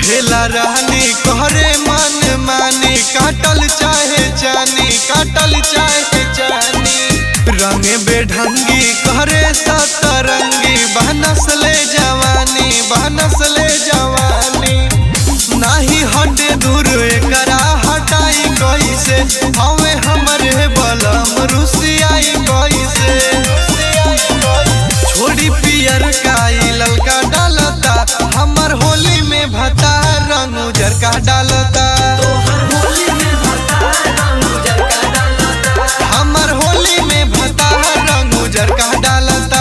कहेला रानी कहरे मन मानी काटल चाहे जानी काटल चाहे जानी रंगे बेढंगी कहरे सतरंगी बहनस ले जवानी बहनस ले जवानी नाही हटे दूर एकरा हटाई कैसे हवे हमरे बलम रुसियाई कैसे छोड़ी पियर काई ललका डालता हमर होली में भता रंग उजर का डालता हमर होली में भता रंग उजर का डालता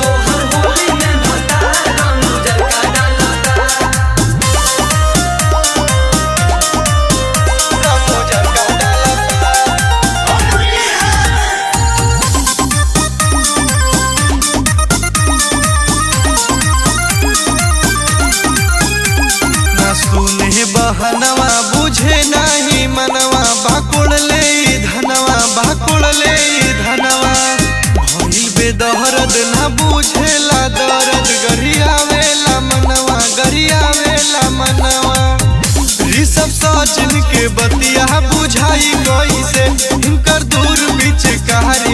रंग उजर का डालता ना सुने बहनवा बुझे नाही मनवा बाकुड़ ले ई धनवा बाकुड़ ले ई धनवा भइल बेदहरद ना बुझेला दर्द गरियावेला मनवा गरियावेला मनवा ऋषभ सचिन के बतिया बुझाई कैसे इनकर दूर बीच कारी